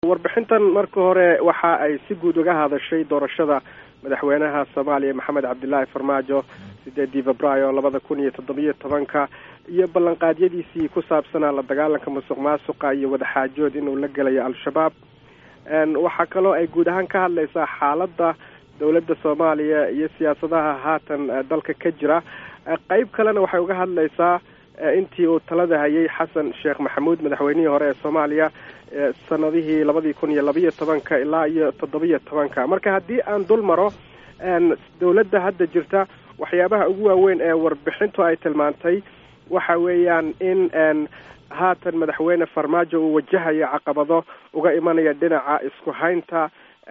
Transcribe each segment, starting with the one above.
warbixintan marka hore waxa ay si guud uga hadashay doorashada madaxweynaha soomaaliya maxamed cabdilaahi farmaajo sideedii febraayo labada kun iyo toddobiyo tobanka iyo ballanqaadyadiisii ku saabsanaa la dagaalanka musuq maasuqa iyo wadaxaajood inuu la gelayo al-shabaab waxaa kaloo ay guud ahaan ka hadlaysaa xaaladda dowladda soomaaliya iyo siyaasadaha haatan dalka ka jira qeyb kalena waxay uga hadlaysaa intii uu talada hayay xasan sheekh maxamuud madaxweynihii hore ee soomaaliya sanadihii labadii kun iyo labiyo tobanka ilaa iyo toddobiyo tobanka marka haddii aan dul maro dowladda hadda jirta waxyaabaha ugu waaweyn ee warbixintu ay tilmaantay waxa weeyaan in haatan madaxweyne farmaajo uu wajahayo caqabado uga imanaya dhinaca isku haynta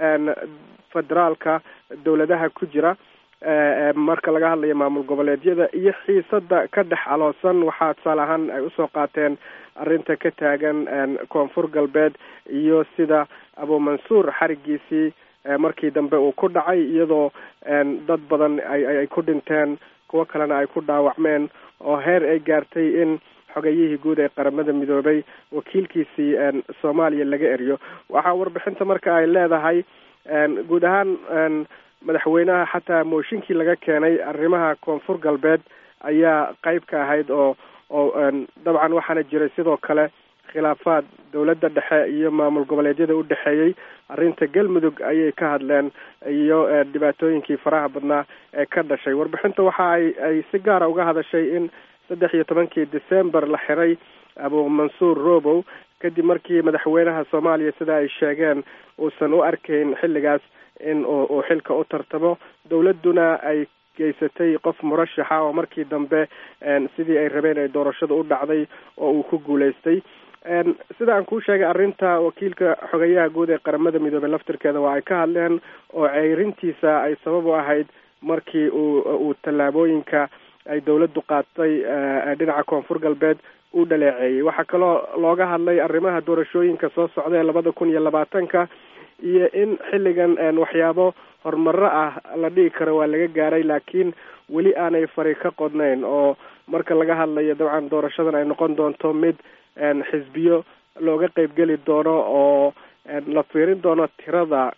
federaalka dowladaha ku jira marka laga hadlayo maamul goboleedyada iyo xiisada ka dhex aloosan waxaa tusaale ahaan ay usoo qaateen arrinta ka taagan koonfur galbeed iyo sida abumansuur xarigiisii markii dambe uu ku dhacay iyadoo dad badan ay ku dhinteen kuwo kalena ay ku dhaawacmeen oo heer ay gaartay in xogayihii guud ee qaramada midoobay wakiilkiisii soomaaliya laga eriyo waxaa warbixinta marka ay leedahay guud ahaan madaxweynaha xataa mooshinkii laga keenay arrimaha koonfur galbeed ayaa qeyb ka ahayd oo oo dabcan waxaana jiray sidoo kale khilaafaad dowladda dhexe iyo maamul goboleedyada u dhexeeyey arrinta galmudug ayay ka hadleen iyo dhibaatooyinkii faraha badnaa ee ka dhashay warbixinta waxa ay ay si gaara uga hadashay in saddex iyo tobankii december la xiray abumansuur robow kadib markii madaxweynaha soomaaliya sida ay sheegeen uusan u arkayn xilligaas in uu xilka u tartamo dowladduna ay geysatay qof murashaxa oo markii dambe sidii ay rabeen ay doorashada u dhacday oo uu ku guulaystay sida aan kuu sheegay arrinta wakiilka xogayaha guud ee qaramada midoobey laftirkeeda waa ay ka hadleen oo ceyrintiisa ay sabab u ahayd markii uu uu tallaabooyinka ay dowladdu qaatay dhinaca koonfur galbeed u dhaleeceeyey waxaa kaloo looga hadlay arrimaha doorashooyinka soo socda ee labada kun iyo labaatanka iyo in xilligan waxyaabo horumaro ah la dhigi karo waa laga gaaray laakiin weli aanay fari ka qodnayn oo marka laga hadlayo dabcan doorashadan ay noqon doonto mid xisbiyo looga qeybgeli doono oo la fiirin doono tirada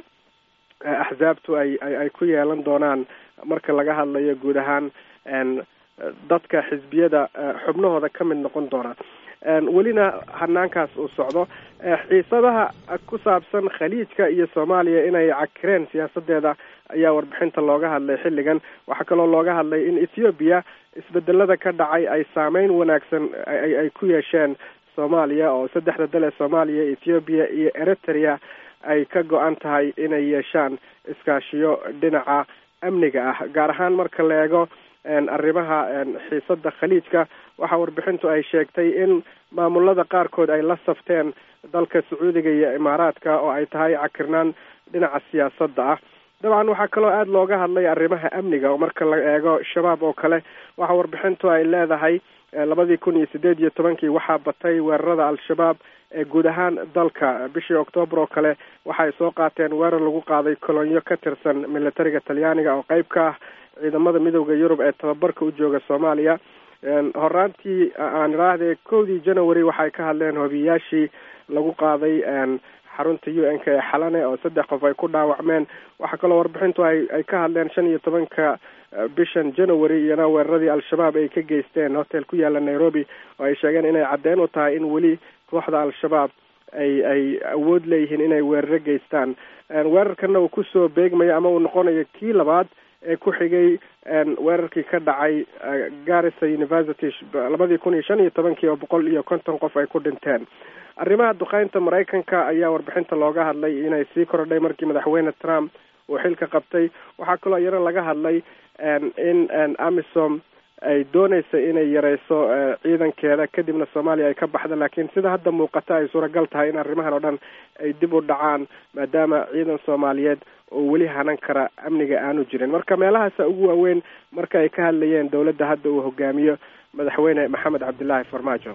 axsaabtu ay ay ku yeelan doonaan marka laga hadlayo guud ahaan dadka xisbiyada xubnahooda ka mid noqon doona welina hanaankaas uu socdo xiisadaha ku saabsan khaliijka iyo soomaaliya inay cakireen siyaasadeeda ayaa warbixinta looga hadlay xilligan waxaa kaloo looga hadlay in ethoobiya isbedelada ka dhacay ay saameyn wanaagsan ay ku yeesheen soomaaliya oo saddexda dal ee soomaaliya ethoobiya iyo eritrea ay ka go-an tahay inay yeeshaan iskaashiyo dhinaca amniga ah gaar ahaan marka la eego arrimaha xiisada khaliijka waxaa warbixintu ay sheegtay in maamulada qaarkood ay la safteen dalka sacuudiga iyo imaaraadka oo ay tahay cakirnaan dhinaca siyaasadda ah dabcan waxaa kaloo aada looga hadlay arrimaha amniga oo marka la eego shabaab oo kale waxaa warbixintu ay leedahay labadii kun iyo sideed iyo tobankii waxaa batay weerarada al-shabaab ee guud ahaan dalka bishii oktoobar oo kale waxaay soo qaateen weerar lagu qaaday kolonyo ka tirsan militariga talyaaniga oo qeyb ka ah ciidamada midooda yurub ee tababarka u jooga soomaaliya horaantii aan idhaahde kowdii january waxay ka hadleen hobiyayaashii lagu qaaday xarunta u n k ee xalane oo saddex qof ay ku dhaawacmeen waxaa kaloo warbixintu ay ay ka hadleen shan iyo tobanka bishan january iyana weeraradii al-shabaab ay ka geysteen hotel ku yaala nairobi oo ay sheegeen inay caddeyn u tahay in weli kooxda al-shabaab ay ay awood leeyihiin inay weeraro geystaan weerarkana uu kusoo beegmayo ama uu noqonayo kii labaad ee ku xigay weerarkii ka dhacay garissa university labadii kun iyo shan iyo tobankii oo boqol iyo konton qof ay ku dhinteen arrimaha duqeynta maraykanka ayaa warbixinta looga hadlay inay sii kordhay markii madaxweyne trump uu xilka qabtay waxaa kaloo iyana laga hadlay in amisom ay dooneysa inay yareyso ciidankeeda kadibna soomaaliya ay ka baxda laakiin sida hadda muuqata ay suuragal tahay in arrimahan oo dhan ay dib u dhacaan maadaama ciidan soomaaliyeed oo weli hanan kara amniga aanu jirin marka meelahaasa ugu waaweyn marka ay ka hadlayeen dowladda hadda uu hogaamiyo madaxweyne maxamed cabdilaahi farmaajo